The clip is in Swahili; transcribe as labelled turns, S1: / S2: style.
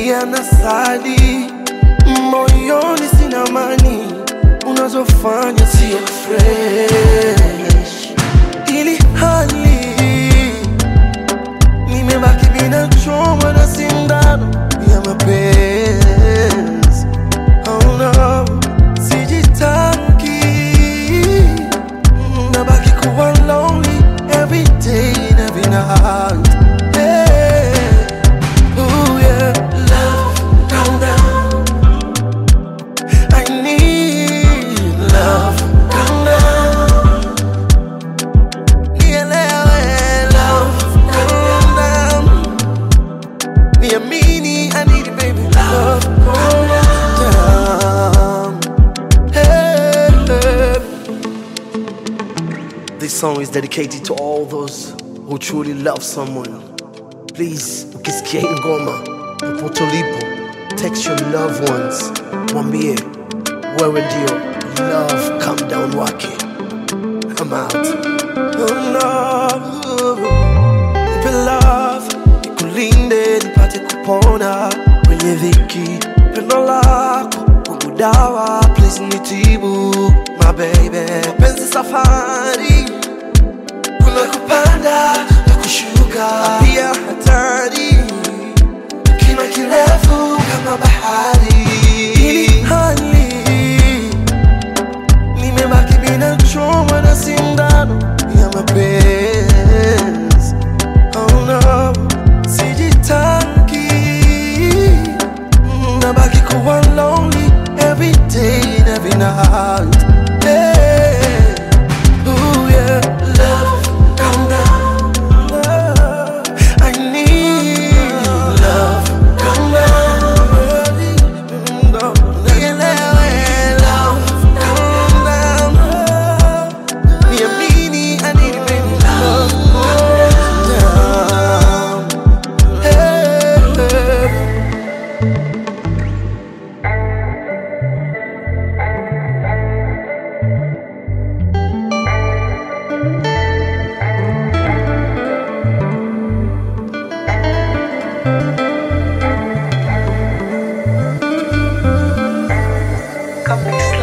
S1: nalia na sali moyoni, sina amani, unazofanya sio fresh, ili hali nimebaki bila choma na sindano ya mapenzi. Oh no, sijitaki, nabaki kuwa lonely every day and every night. Hey, ooh yeah, love, calm down. I need love, calm down. Nielewe, love, calm down. Niamini, I need it, baby. Love, calm down. Hey, hey. This song is dedicated to all those who truly love someone. Please, ukisikia hii ngoma popote ulipo, text your loved ones, mwambie wewe ndio love calm down wake. I'm out. Oh no. Nipe love, nikulinde, nipate kupona kwenye dhiki. Pendo lako kwangu dawa, please nitibu my baby. Penzi safari, kuna kupanda na kushuka, pia hatari, kina kirefu kama bahari. Ili hali nimebaki bila choma na sindano ya mapenzi. Oh no, sijitaki, nabaki kuwa lonely every day and every night. Hey, ooh yeah, love, calm down. Love, I need love, calm down. Nielewe, love, calm down. Niamini, I need it, baby. Love, calm down. Hey, hey.
S2: Comic